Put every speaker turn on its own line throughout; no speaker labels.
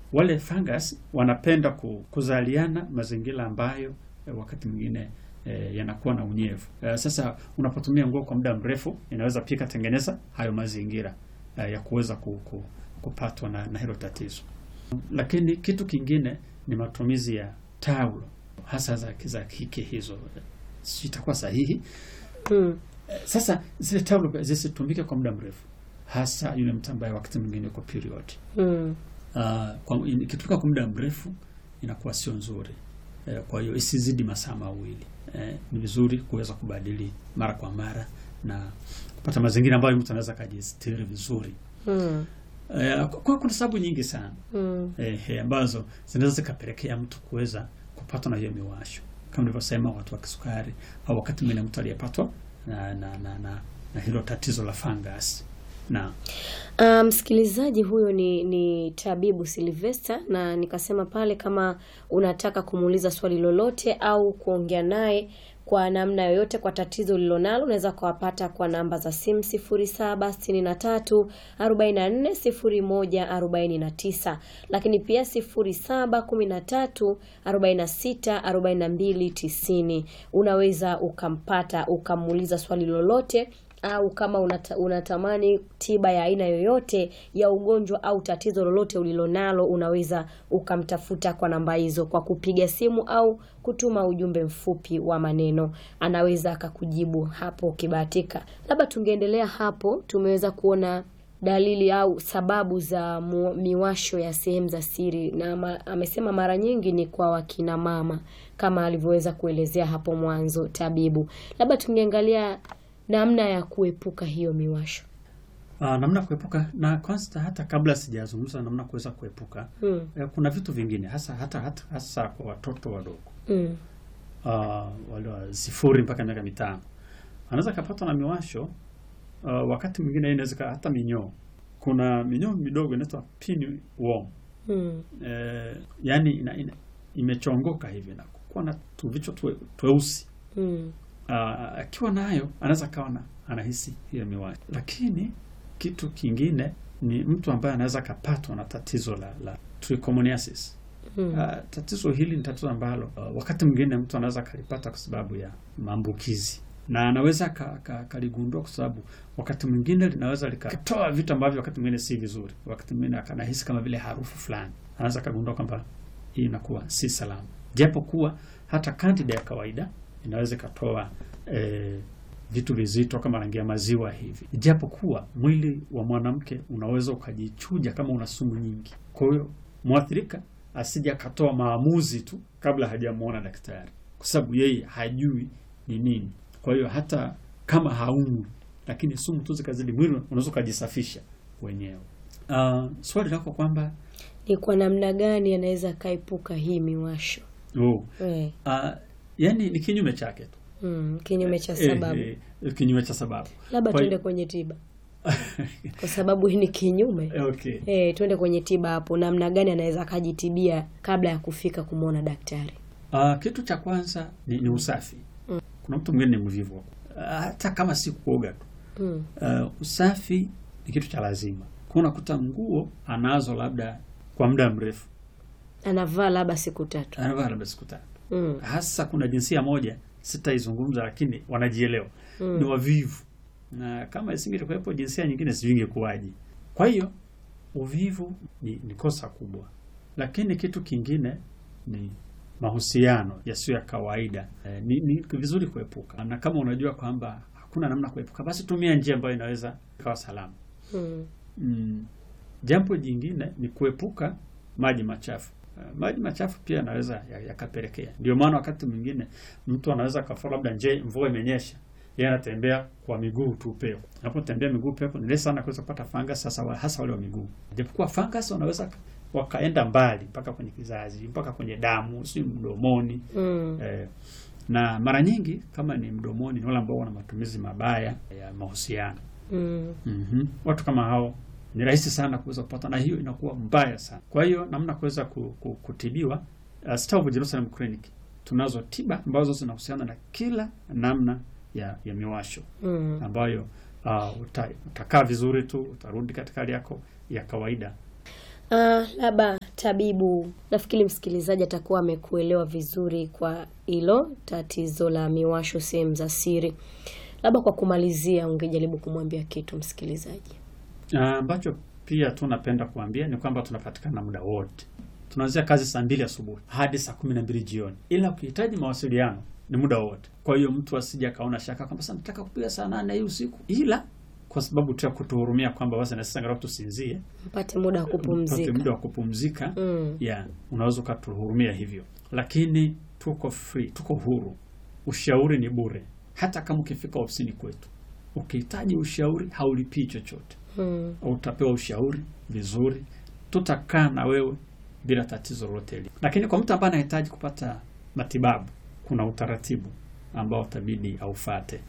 wale fungus wanapenda ku, kuzaliana mazingira ambayo eh, wakati mwingine eh, yanakuwa na unyevu. Eh, sasa unapotumia nguo kwa muda mrefu inaweza pia ikatengeneza hayo mazingira eh, ya kuweza ku, ku, kupatwa na, na hilo tatizo. Lakini kitu kingine ni matumizi ya taulo hasa za, za kike hizo, si itakuwa sahihi?
Mm.
Sasa zile taulo zisitumike kwa muda mrefu, hasa yule mtu ambaye wakati mwingine uko period.
Mm.
Uh, kwa ikitumika kwa muda mrefu inakuwa sio nzuri. Eh, kwa hiyo isizidi masaa mawili. Eh, ni vizuri kuweza kubadili mara kwa mara na kupata mazingira ambayo mtu anaweza kujistiri vizuri.
Mm.
Eh, kwa kuna sababu nyingi sana
Mm.
eh, eh, ambazo zinaweza zikapelekea mtu kuweza kupatwa na hiyo miwasho kama nilivyosema, watu wa kisukari au wakati mwingine mtu aliyepatwa na, na, na, na, na hilo tatizo la fungus na
Ah, msikilizaji huyo ni, ni tabibu Silvester, na nikasema pale kama unataka kumuuliza swali lolote au kuongea naye kwa namna yoyote kwa tatizo ulilonalo unaweza kuwapata kwa namba za simu 0763 44 01 49, lakini pia 0713 46 42 90. Unaweza ukampata ukamuuliza swali lolote au kama unata, unatamani tiba ya aina yoyote ya ugonjwa au tatizo lolote ulilonalo, unaweza ukamtafuta kwa namba hizo kwa kupiga simu au kutuma ujumbe mfupi wa maneno, anaweza akakujibu hapo ukibahatika. Labda tungeendelea hapo, tumeweza kuona dalili au sababu za mu, miwasho ya sehemu za siri na ma, amesema mara nyingi ni kwa wakina mama kama alivyoweza kuelezea hapo mwanzo tabibu. Labda tungeangalia namna ya kuepuka hiyo miwasho.
uh, namna kuepuka na kwanza, hata kabla sijazungumza namna kuweza kuepuka
Mm.
eh, kuna vitu vingine hasa hata, hata hasa kwa watoto wadogo
Mm.
uh, wale wa sifuri mpaka miaka mitano anaweza kapatwa na miwasho uh, wakati mwingine hii inaweza ika- hata minyoo. Kuna minyoo midogo inaitwa pinworm
Mm.
eh, yani ina, ina, imechongoka hivi na kuwa na tuvichwa twe, tweusi
Mm.
Ah, akiwa nayo anaweza kawa na anahisi hiyo miwasho. Lakini kitu kingine ni mtu ambaye anaweza akapatwa na tatizo la, la trichomoniasis.
Mm.
Ah, tatizo hili ni tatizo ambalo ah, wakati mwingine mtu anaweza akalipata kwa sababu ya maambukizi na anaweza ka- ka- kaligundua kwa sababu wakati mwingine linaweza likatoa vitu ambavyo wakati mwingine si vizuri. Wakati mwingine akanahisi kama vile harufu fulani, anaweza akagundua kwamba hii inakuwa si salama, japo kuwa hata kandida ya kawaida inaweza ikatoa eh, vitu vizito kama rangi ya maziwa hivi, japo kuwa mwili wa mwanamke unaweza ukajichuja kama una sumu nyingi. Kwa hiyo mwathirika asije akatoa maamuzi tu kabla hajamwona daktari, kwa sababu yeye hajui ni nini. Kwa hiyo hata kama haumwi, lakini sumu tu zikazidi mwili, unaweza ukajisafisha wenyewe. Uh, swali lako kwamba
Ni kwa namna gani anaweza akaepuka hii miwasho?
oh,
Eh.
uh, yani ni kinyume chake tu
Mm. Kinyume cha sababu.
eh, eh, kinyume cha sababu
Labda
Kwa
tuende
hiyo-
kwenye tiba, kwa sababu hii ni kinyume.
okay.
Eh, tuende kwenye tiba hapo, namna gani anaweza akajitibia kabla ya kufika kumwona daktari.
Uh, kitu cha kwanza ni, ni usafi. Kuna mtu mwingine ni mvivu uh, hata kama si kuoga tu
Mm.
uh, usafi ni kitu cha lazima. Kwa unakuta nguo anazo labda kwa muda mrefu,
Anavaa labda siku tatu.
anavaa labda siku tatu.
Mm.
Hasa kuna jinsia moja sitaizungumza, lakini wanajielewa
Mm.
ni wavivu, na kama isingekuwepo jinsia nyingine sijui ingekuwaje. Kwa hiyo uvivu ni, ni kosa kubwa, lakini kitu kingine ni mahusiano yasiyo ya kawaida. Eh, ni, ni vizuri kuepuka, na kama unajua kwamba hakuna namna kuepuka, basi tumia njia ambayo inaweza ikawa salama.
Mm.
Mm, jambo jingine ni kuepuka maji machafu. Uh, maji machafu pia yanaweza ya- yakapelekea. Ndio maana wakati mwingine mtu anaweza kafua, labda nje mvua imenyesha, yeye anatembea kwa miguu tu pepo. Anapotembea miguu pepo ni rahisi sana kuweza kupata fungus, sasa wa- hasa wale wa miguu. Japokuwa fungus wanaweza ka- wakaenda mbali mpaka kwenye kizazi, mpaka kwenye damu, si mdomoni.
Mm.
Eh, na mara nyingi kama ni mdomoni, ni wale ambao wana matumizi mabaya ya mahusiano.
Mm.
Mhm. Watu kama hao ni rahisi sana kuweza kupata, na hiyo inakuwa mbaya sana. Kwa hiyo namna kuweza ku, ku, kutibiwa uh, Star of Jerusalem Clinic tunazo tiba ambazo zinahusiana na kila namna ya, ya miwasho
Mm.
ambayo uh, uta, utakaa vizuri tu, utarudi katika hali yako ya kawaida.
Ah, labda tabibu, nafikiri msikilizaji atakuwa amekuelewa vizuri kwa hilo tatizo la miwasho sehemu za siri. Labda kwa kumalizia, ungejaribu kumwambia kitu msikilizaji?
Ah, ambacho pia tu napenda kuambia ni kwamba tunapatikana muda wote. Tunaanzia kazi saa mbili asubuhi hadi saa kumi na mbili jioni, ila ukihitaji mawasiliano ni muda wote. Kwa hiyo mtu asije akaona shaka kwamba sasa nataka kupiga saa nane hii usiku, ila kwa sababu tu ya kutuhurumia kwamba basi na sisi angalau tusinzie,
Mpate muda wa
upate
kupumzika.
muda wa kupumzika
Mm.
ya unaweza ukatuhurumia hivyo, lakini tuko free, tuko huru. Ushauri ni bure, hata kama ukifika ofisini kwetu ukihitaji ushauri haulipii chochote
Mm.
utapewa ushauri vizuri, tutakaa na wewe bila tatizo lolote hili. Lakini kwa mtu ambaye anahitaji kupata matibabu, kuna utaratibu ambao utabidi aufate.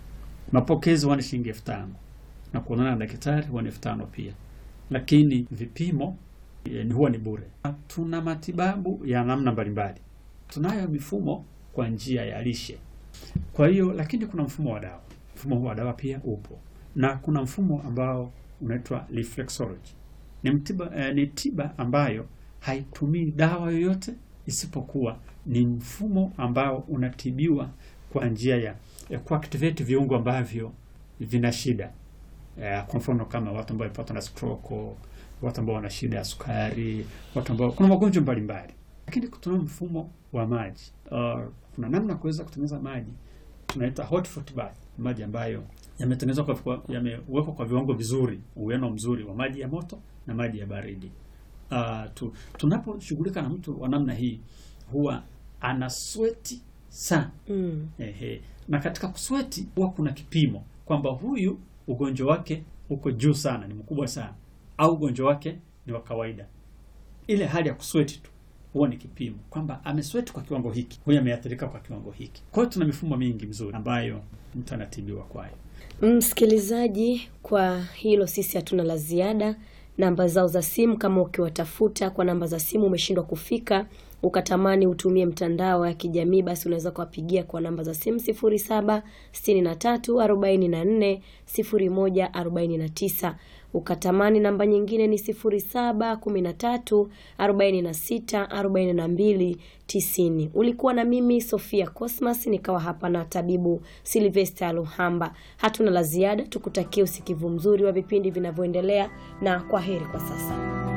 Mapokezi huwa ni shilingi elfu tano na kuonana na daktari huwa ni elfu tano pia, lakini vipimo eh, huwa ni bure. Tuna matibabu ya namna mbalimbali, tunayo mifumo kwa njia ya lishe kwa hiyo lakini kuna mfumo wa dawa. Mfumo huu wa dawa pia upo, na kuna mfumo ambao unaitwa reflexology. Ni mtiba, eh, ni tiba ambayo haitumii dawa yoyote isipokuwa ni mfumo ambao unatibiwa kwa njia ya, ya kuactivate viungo ambavyo vina shida eh, kwa mfano kama watu ambao wamepatwa na stroke, watu ambao wana shida ya sukari, watu ambao kuna magonjwa mbalimbali. Lakini tuna mfumo wa maji. Uh, kuna namna ya kuweza kutengeneza maji tunaita hot foot bath, maji ambayo yametengenezwa kwa, kwa yamewekwa kwa viwango vizuri, uwiano mzuri wa maji ya moto na maji ya baridi. Uh, tu, tunaposhughulika na mtu wa namna hii huwa ana sweti sana
Mm.
Ehe. Na katika kusweti huwa kuna kipimo kwamba huyu ugonjwa wake uko juu sana, ni mkubwa sana, au ugonjwa wake ni wa kawaida. Ile hali ya kusweti tu huwa ni kipimo kwamba amesweti kwa kiwango hiki, huyu ameathirika kwa kiwango hiki. Kwa hiyo tuna mifumo mingi mizuri ambayo mtu anatibiwa kwayo.
Msikilizaji, kwa hilo sisi hatuna la ziada. Namba zao za simu, kama ukiwatafuta kwa namba za simu umeshindwa kufika, ukatamani utumie mtandao wa kijamii, basi unaweza kuwapigia kwa namba za simu 0763 44 01 49. Ukatamani namba nyingine ni 0713 46 42 90. Ulikuwa na mimi Sofia Cosmas, nikawa hapa na tabibu Silvester Luhamba. Hatuna la ziada, tukutakie usikivu mzuri wa vipindi vinavyoendelea, na kwa heri kwa sasa.